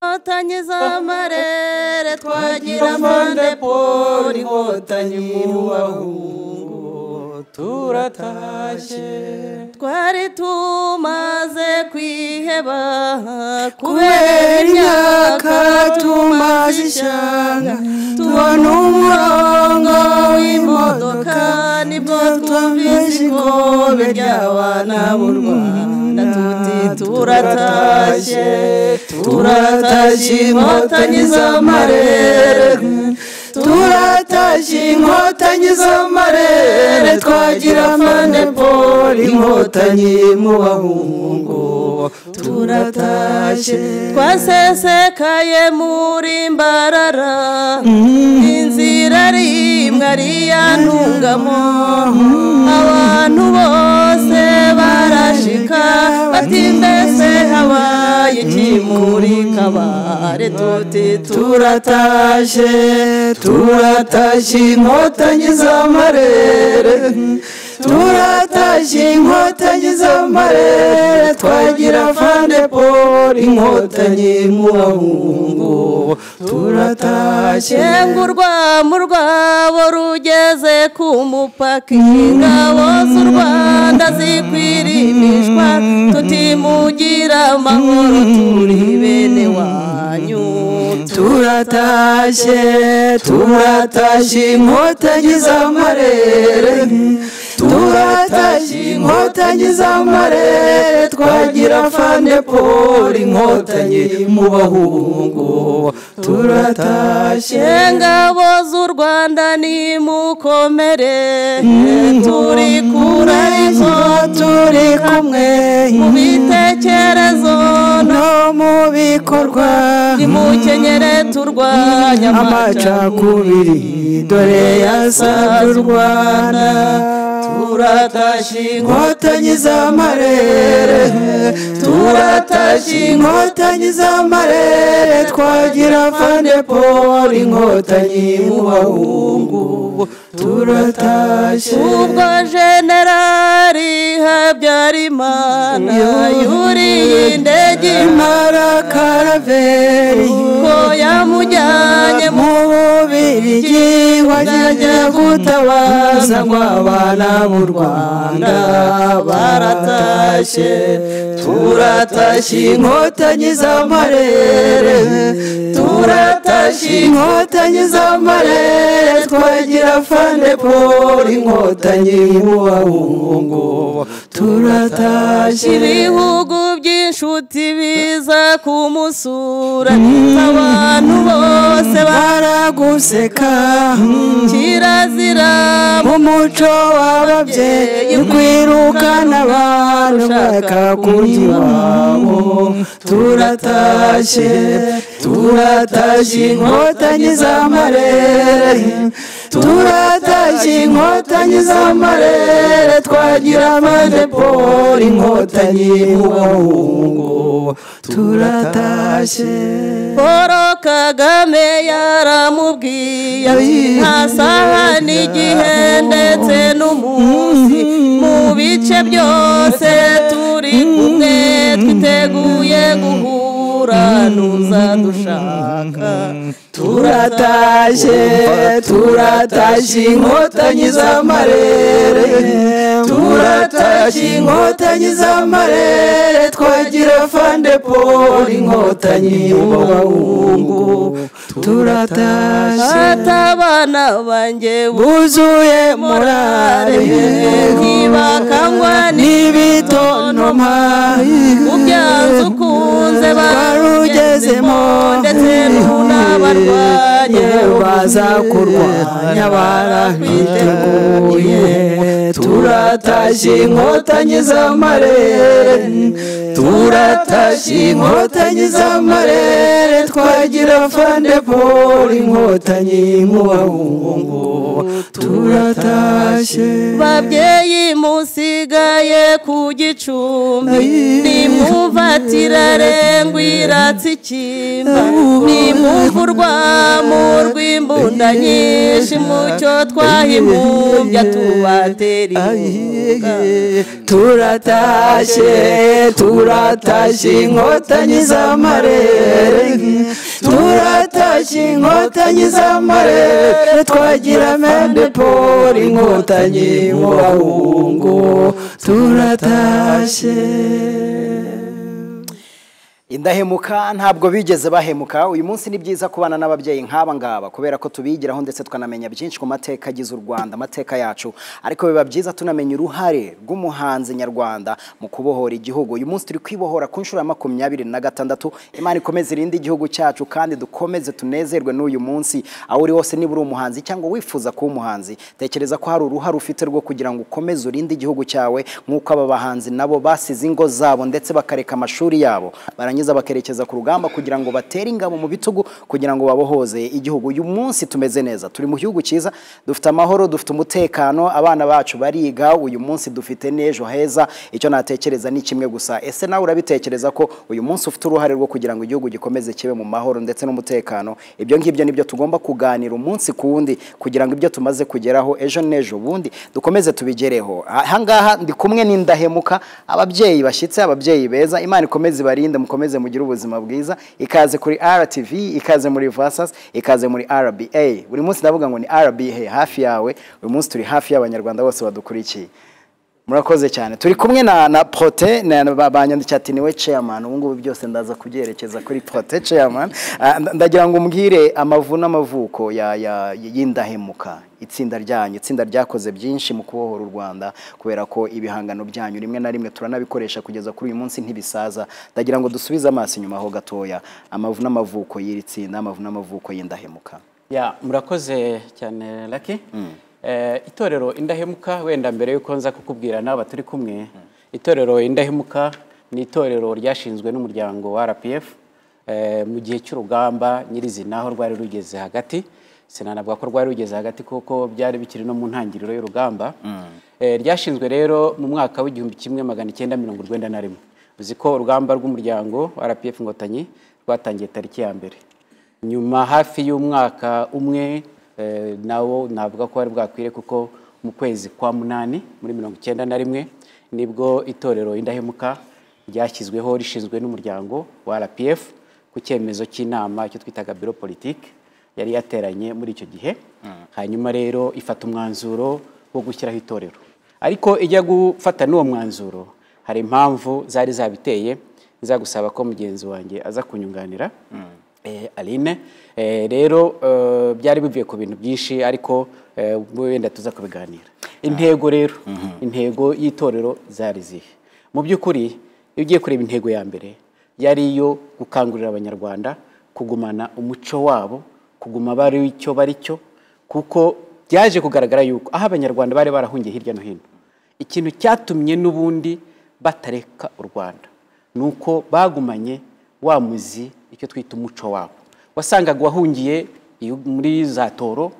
inkotanyi z'amarere twagira amande polo inkotanyi mu bahungu turatashye twari tumaze kwiheba kubera imyaka tumaze ishyanga tubona umurongo w'imodoka nibwo twumvise ikobe ry'abana b'u rwanda tuti turatashye turatashye inkotanyi z'amarere turatashye inkotanyi z'amarere twagira mane polo inkotanyi mu bahungu turatashye twasesekaye muri mbarara inzira rimwe ari iya ntungamo abantu bose barashika bati mbese habaye iki muri kabare tuti turatashye turatashye inkotanyi z'amarere turatashye inkotanyi z'amarere twagira fande polo inkotanyi mu bahungu turatashye ngurwa mu rwabo rugeze ku mupaka ingabo z'u rwanda zikwirimishwa tutimugira amahoro turi bene wanyu turatashye turatashye inkotanyi z'amarere turatashye inkotanyi z'amarere twagira fande polo inkotanyi mu bahungu turatashye ngabo z'u rwanda nimukomere turi kure turi kumwe mu bitekerezo no mu bikorwa nimukenyere turwanya amacakubiri dore yasabye u rwanda turatashye inkotanyi z'amarere turatashye inkotanyi z'amarere twagira fande polo inkotanyi mu bahungu turatashye ubwo generali habyarimana yuriye indege imara karaveri ko yamujyanye mu bubirigi wajyanye gutabaza ngo abana b'u rwanda baratashye turatashye inkotanyi z'amarere turatashye inkotanyi z'amarere twagira fande polo inkotanyi mu bahungu turatashye ibihugu by'inshuti biza kumusura abantu bose baraguseka kirazira mu muco w'ababyeyi kwirukana abantu ushaka kurya iwabo turatashye turatashye inkotanyi z'amarere turatashye inkotanyi z'amarere twagira amande polo inkotanyi mu bahungu turatashye paul kagame yaramubwiye nta saha n'igihe ndetse n'umunsi mu bice byose turi kumwe twiteguye guhura n'uzadushaka turatashye turatashye inkotanyi z'amarere turatashye inkotanyi z'amarere twagira fande polo inkotanyi mu bahungu turatashye atabana banjye buzuye murare ntibakangwa n'ibitontoma ubyanze ukunze barugezemo ndetse n'unabarwa kurwanya baza kurwanya barabiteguye turatashye inkotanyi z'amarere turatashye inkotanyi z'amarere twagira fande polo inkotanyi mu bahungu turatashye babyeyi musigaye ku gicumbi nimwuvatirare ngwiratse ikimba nimwumvurwa mu rw'imbunda nyinshi mucyo twahimumbya tubatera inkunga turatashye turatashye inkotanyi z'amarere turatashye inkotanyi z'amarere twagira mendepoli inkotanyi mu bahungu turatashye indahemuka ntabwo bigeze bahemuka uyu munsi ni byiza kubana n'ababyeyi nk'aba ngaba kubera ko tubigiraho ndetse tukanamenya byinshi ku mateka agize u rwanda amateka yacu ariko biba byiza tunamenya uruhare rw'umuhanzi nyarwanda mu kubohora igihugu uyu munsi turi kwibohora ku nshuro ya makumyabiri na gatandatu imana ikomeze irinde igihugu cyacu kandi dukomeze tunezerwe n'uyu munsi aho uri hose niba uri umuhanzi cyangwa wifuza kuba umuhanzi tekereza ko hari uruhare ufite rwo kugira ngo ukomeze urinde igihugu cyawe nk'uko aba bahanzi nabo basize ingo zabo ndetse bakareka amashuri yabo barangiza barangiza bakerekeza ku rugamba kugira ngo batere ingabo mu bitugu kugira ngo babohoze igihugu uyu munsi tumeze neza turi mu gihugu cyiza dufite amahoro dufite umutekano abana bacu bariga uyu munsi dufite n'ejo heza icyo natekereza ni kimwe gusa ese nawe urabitekereza ko uyu munsi ufite uruhare rwo kugira ngo igihugu gikomeze kibe mu mahoro ndetse n'umutekano ibyo ngibyo nibyo tugomba kuganira umunsi ku wundi kugira ngo ibyo tumaze kugeraho ejo n'ejo bundi dukomeze tubigereho ahangaha ndi kumwe n'indahemuka ababyeyi bashyitse ababyeyi beza imana ikomeze ibarinde mukomeze mukomeze mugire ubuzima bwiza ikaze kuri RTV ikaze muri Vasas ikaze muri RBA buri munsi ndavuga ngo ni RBA hafi yawe uyu munsi turi hafi y'abanyarwanda bose badukurikiye murakoze cyane turi kumwe na na Prote banyandikira ati niwe chairman ubu ngubu byose ndaza kubyerekeza kuri Prote chairman Ah, nda- ndagira ngo umbwire amavu n'amavuko ya, ya y'indahemuka itsinda ryanyu itsinda ryakoze byinshi mu kubohora u Rwanda kubera ko ibihangano byanyu rimwe na rimwe turanabikoresha kugeza kuri uyu munsi ntibisaza ndagira ngo dusubize amaso inyuma ho gatoya amavu n'amavuko y'iri tsinda amavu n'amavuko y'indahemuka ya murakoze cyane raki itorero indahemuka wenda mbere y'uko nza kukubwira n'aba turi kumwe itorero indahemuka ni itorero ryashinzwe n'umuryango wa rpf eh, mu gihe cy'urugamba nyirizina aho rwari rugeze hagati sinanavuga ko rwari rugeze hagati kuko byari bikiri no mu ntangiriro y'urugamba Eh, ryashinzwe rero mu mwaka w'igihumbi kimwe magana icyenda mirongo urwenda na rimwe uzi ko urugamba rw'umuryango wa rpf inkotanyi rwatangiye tariki ya mbere nyuma hafi y'umwaka umwe eh, nawo navuga ko wari bwakwire kuko mu kwezi kwa munani muri mirongo icyenda na rimwe nibwo itorero indahemuka ryashyizweho rishinzwe n'umuryango wa rpf ku cyemezo cy'inama icyo twitaga biro politike yari yateranye muri icyo gihe hanyuma rero ifata umwanzuro wo gushyiraho itorero ariko ijya gufata n'uwo mwanzuro hari impamvu zari zabiteye nzagusaba ko mugenzi wanjye aza kunyunganira eh, Aline eh, rero eh, byari bivuye ku bintu byinshi ariko eh, wenda tuza kubiganira intego rero intego y'itorero zari zihe mu by'ukuri iyo ugiye kureba intego ya mbere yari iyo gukangurira abanyarwanda kugumana umuco wabo kuguma bari icyo bari cyo kuko byaje kugaragara yuko aho abanyarwanda bari barahungiye hirya no hino ikintu cyatumye n'ubundi batareka u rwanda ni uko bagumanye wa muzi icyo twita umuco wabo wasangaga uwahungiye iyo- muri za toro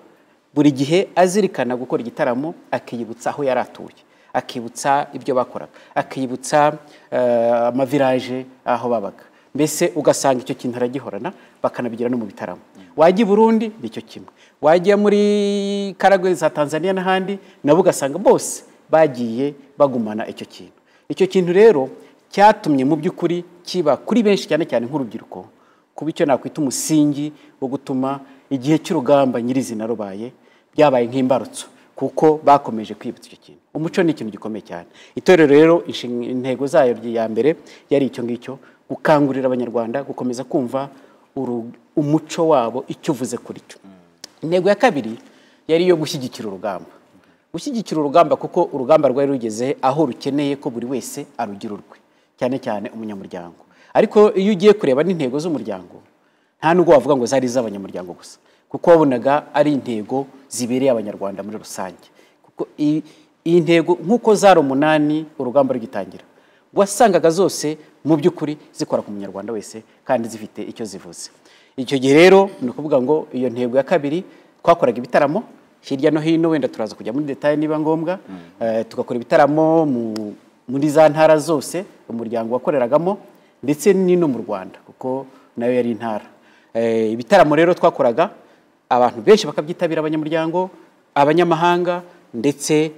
buri gihe azirikana gukora igitaramo akiyibutsa aho yari atuye akibutsa ibyo bakoraga akibutsa eh, amaviraje aho babaga mbese ugasanga icyo kintu aragihorana bakanabigira no mu bitaramo wajya i burundi ni cyo kimwe wajya muri karagwe za tanzania n'ahandi nabo ugasanga bose bagiye bagumana icyo kintu icyo kintu rero cyatumye mu by'ukuri kiba kuri benshi cyane cyane nk'urubyiruko kuba icyo nakwita umusingi wo gutuma igihe cy'urugamba nyirizina rubaye byabaye nk'imbarutso kuko bakomeje kwibutsa icyo kintu umuco ni ikintu gikomeye cyane itorero rero inshinga- intego zayo ya mbere yari icyo ngicyo gukangurira abanyarwanda gukomeza kumva uru- umuco wabo icyo uvuze kuri cyo intego ya kabiri yari iyo gushyigikira urugamba gushyigikira urugamba kuko urugamba rwari rugeze aho rukeneye ko buri wese arugira urwe cyane cyane umunyamuryango ariko iyo ugiye kureba n'intego z'umuryango nta nubwo wavuga ngo zari iz'abanyamuryango gusa kuko wabonaga ari intego zibereye abanyarwanda muri rusange kuko i- iyi ntego nk'uko zari umunani urugamba rugitangira wasangaga zose mu by'ukuri zikora ku munyarwanda wese kandi zifite icyo zivuze icyo gihe rero ni ukuvuga ngo iyo ntego ya kabiri twakoraga ibitaramo hirya no hino wenda turaza kujya muri detaye niba ngombwa Eh, tugakora ibitaramo mu- muri za ntara zose umuryango wakoreragamo ndetse n'ino mu rwanda kuko nayo yari intara Eh, ibitaramo rero twakoraga abantu benshi bakabyitabira abanyamuryango abanyamahanga ndetse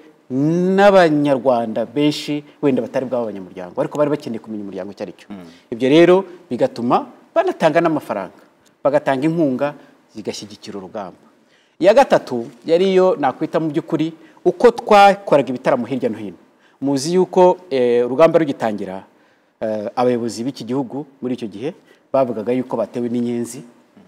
n'abanyarwanda benshi wenda batari bwabo abanyamuryango ariko bari bakeneye kumenya umuryango icyo ari cyo ibyo rero bigatuma banatanga n'amafaranga bagatanga inkunga zigashyigikira urugamba iya gatatu yari iyo nakwita mu by'ukuri uko twakoraga ibitaramo hirya no hino muzi yuko eh, urugamba rugitangira eh, abayobozi b'iki gihugu muri icyo gihe bavugaga yuko batewe n'inyenzi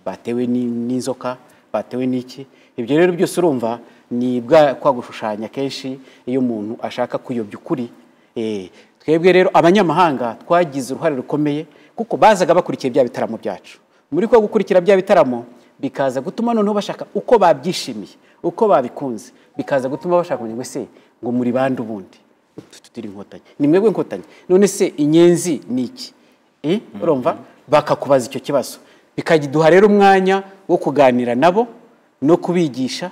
batewe ni- n'inzoka batewe n'iki ibyo rero byose urumva ni bwa kwa gushushanya kenshi iyo umuntu ashaka kuyobya ukuri Eh, twebwe rero abanyamahanga twagize uruhare rukomeye kuko bazaga bakurikiye bya bitaramo byacu muri ko gukurikira bya bitaramo bikaza gutuma noneho bashaka uko babyishimiye uko babikunze bikaza gutuma bashaka kumenya ngo ese ngo muri bande ubundi tutiri inkotanyi ni mwebwe inkotanyi none se inyenzi ni iki Eh, urumva bakakubaza icyo kibazo bikaduha rero umwanya wo kuganira nabo no kubigisha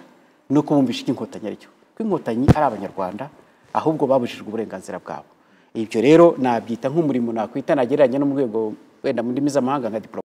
no kubumvisha icyo inkotanyi ari cyo kuko inkotanyi ari abanyarwanda ahubwo babujijwe uburenganzira bwabo ibyo rero nabyita nk'umurimo nakwita nagereranya no mu rwego wenda mu ndimi z'amahanga nka diporomasi